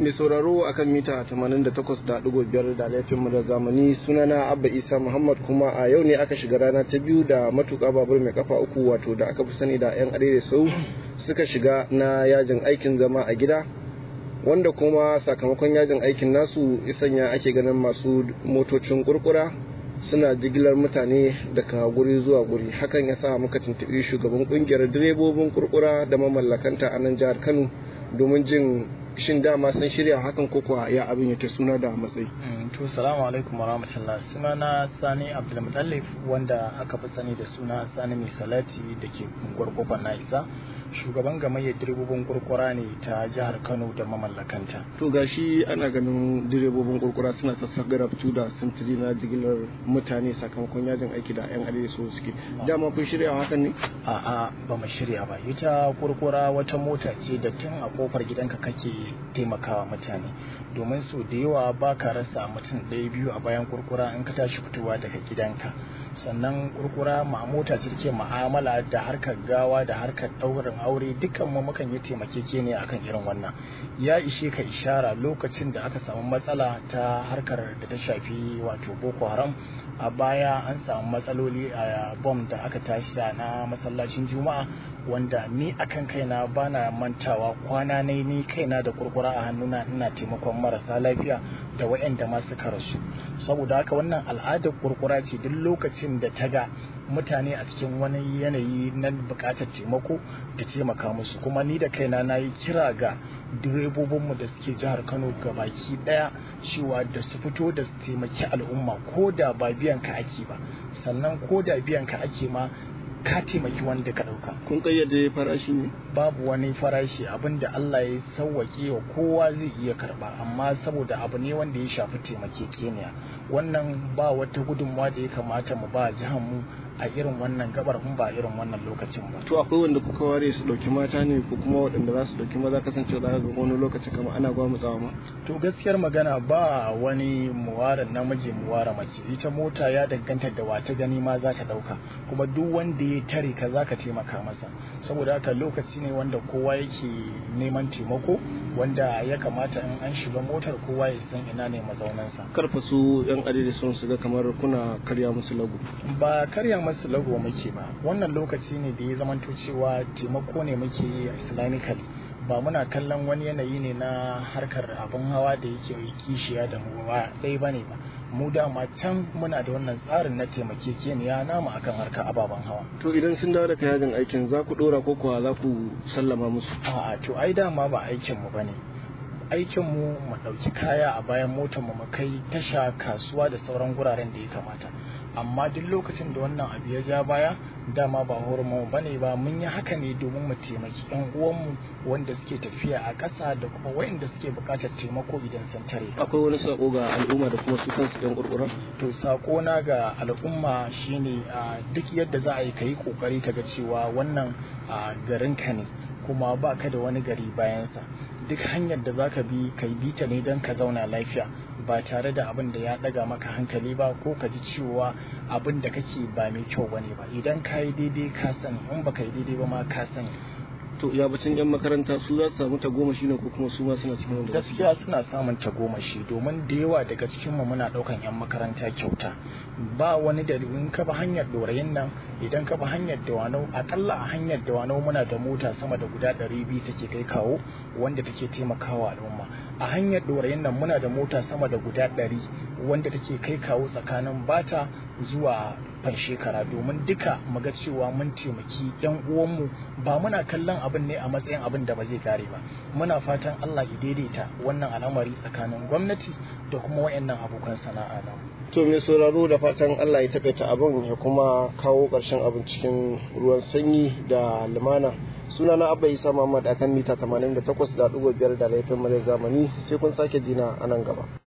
mai sauraro akan mita 88.5 da laifinmu da zamani sunana abba isa muhammad kuma a yau ne aka shiga rana ta biyu da matuƙa babur mai kafa uku wato da aka fi sani da 'yan arewa sau suka shiga na yajin aikin zama a gida wanda kuma sakamakon yajin aikin nasu isanya ake ganin masu motocin kurkura suna jigilar mutane daga guri zuwa guri hakan ya sa muka tuntuɓi shugaban kungiyar direbobin kurkura da mamallakanta a nan jihar kano domin jin shin dama sun shirya hakan ko kuwa ya abin yake suna da matsayi to salamu alaikum wa rahmatullah suna na sani abdulmutallif wanda aka fi sani da suna sani mai salati da ke gwargwakon na isa shugaban gamayyar direbobin kurkura ne ta jihar kano da mamallakanta to gashi ana ganin direbobin kurkura suna sassagara fito da sintiri na jigilar mutane sakamakon yajin aiki da yan arewa so suke dama kun shirya hakan ne a'a ba mu shirya ba ita kurkura wata mota ce da tun a kofar gidanka kake taimakawa mutane domin so da yawa ba ka rasa mutum ɗaya biyu a bayan kurkura in ka tashi fitowa daga gidanka sannan kurkura ma mota ce take ma'amala da harkar gawa da harkar ɗaurin aure dukkan mu mukan yi taimakeke akan irin wannan ya ishe ka ishara lokacin da aka samu matsala ta harkar da ta shafi wato boko haram a baya an samu matsaloli a bom da aka tashi na masallacin juma'a wanda ni akan kaina bana mantawa kwana ne ni kaina da kurkura a hannuna ina taimakon marasa lafiya da waɗanda ma suka rasu saboda haka wannan al'adar kurkura ce duk lokacin da ta ga mutane a cikin wani yanayi na buƙatar taimako ta taimaka musu kuma ni da kaina na yi kira ga direbobinmu da suke jihar kano baki ɗaya cewa da su fito da su taimaki al'umma ko da ba biyan ka ake ba sannan ko da biyan ka ake ma ka taimaki wanda ka ɗauka. Kun kayyade farashi ne? Babu wani farashi abinda Allah ya sauwaƙe wa kowa zai iya karɓa amma saboda abu ne wanda ya shafi taimakekeniya wannan ba wata gudunmawa da ya kamata mu ba jihar mu a irin wannan gabar in ba irin wannan lokacin ba. To akwai wanda kuka ware su ɗauki mata ne ko kuma waɗanda za su ɗauki maza kasance za ga wani lokaci kamar ana gwamutsawa ma? To gaskiyar magana ba wani muwara namiji muwara mace ita mota ya danganta da wata gani ma za ta ɗauka kuma duk wanda ya tare ka za ka taimaka masa saboda haka lokaci ne wanda kowa yake neman taimako wanda ya kamata in an shiga motar kowa ya san ina ne mazaunansa. Karfa su yan adadi sun shiga kamar kuna karya musu lagu. Ba karya masu lagu muke ba wannan lokaci ne da ya zamanto cewa taimako ne muke yi islamically ba muna kallon wani yanayi ne na harkar abin hawa da yake kishiya da mu ba ɗaya ba ne ba mu dama can muna da wannan tsarin na taimakekeniya namu akan harkar ababen hawa to idan sun dawo daga yajin aikin za ku ɗora ko kuwa za ku sallama musu a'a to ai dama ba aikin mu bane aikin mu mu ɗauki kaya a bayan motar mu mu kai tasha kasuwa da sauran guraren da ya kamata amma duk lokacin da wannan abu ya ja baya dama ba hormon ba ne ba mun yi haka ne domin mu taimaki yan uwanmu wanda suke tafiya a ƙasa da kuma wayanda suke buƙatar taimako idan sun tare akwai wani sako ga al'umma da kuma su kansu yan kurkura to sako na ga al'umma shine duk yadda za a yi kai kokari kaga cewa wannan garin ka ne kuma ba ka da wani gari bayansa duk hanyar da zaka bi kai bi ta ne don ka zauna lafiya ba tare da abin da ya daga maka hankali ba ko ka ji cewa abin da kake ba mai kyau bane ba idan ka yi daidai ka sani in ba ka yi daidai ba ma ka sani to ya bacin yan makaranta su za su samu tagomashi ne ko kuma su ma suna cikin wanda gaskiya suna samun tagomashi domin da yawa daga cikin mu muna daukan yan makaranta kyauta ba wani da in ka bi hanyar dorayin nan idan ka bi hanyar dawanau akalla a hanyar dawanau muna da mota sama da guda ɗari biyu take kai kawo wanda take taimakawa al'umma a hanyar dorayin nan muna da mota sama da guda ɗari wanda take kai kawo tsakanin bata zuwa fan shekara domin duka muga cewa mun taimaki yan uwanmu ba muna kallon abin ne a matsayin abin da ba zai kare ba muna fatan Allah ya daidaita wannan al'amari tsakanin gwamnati da kuma wayannan abokan sana'a na to mai sauraro da fatan Allah ya takaita abin ya kuma kawo ƙarshen abin cikin ruwan sanyi da lumana suna na abba isa muhammad akan mita 88.5 da laifin mara zamani sai kun sake jina a nan gaba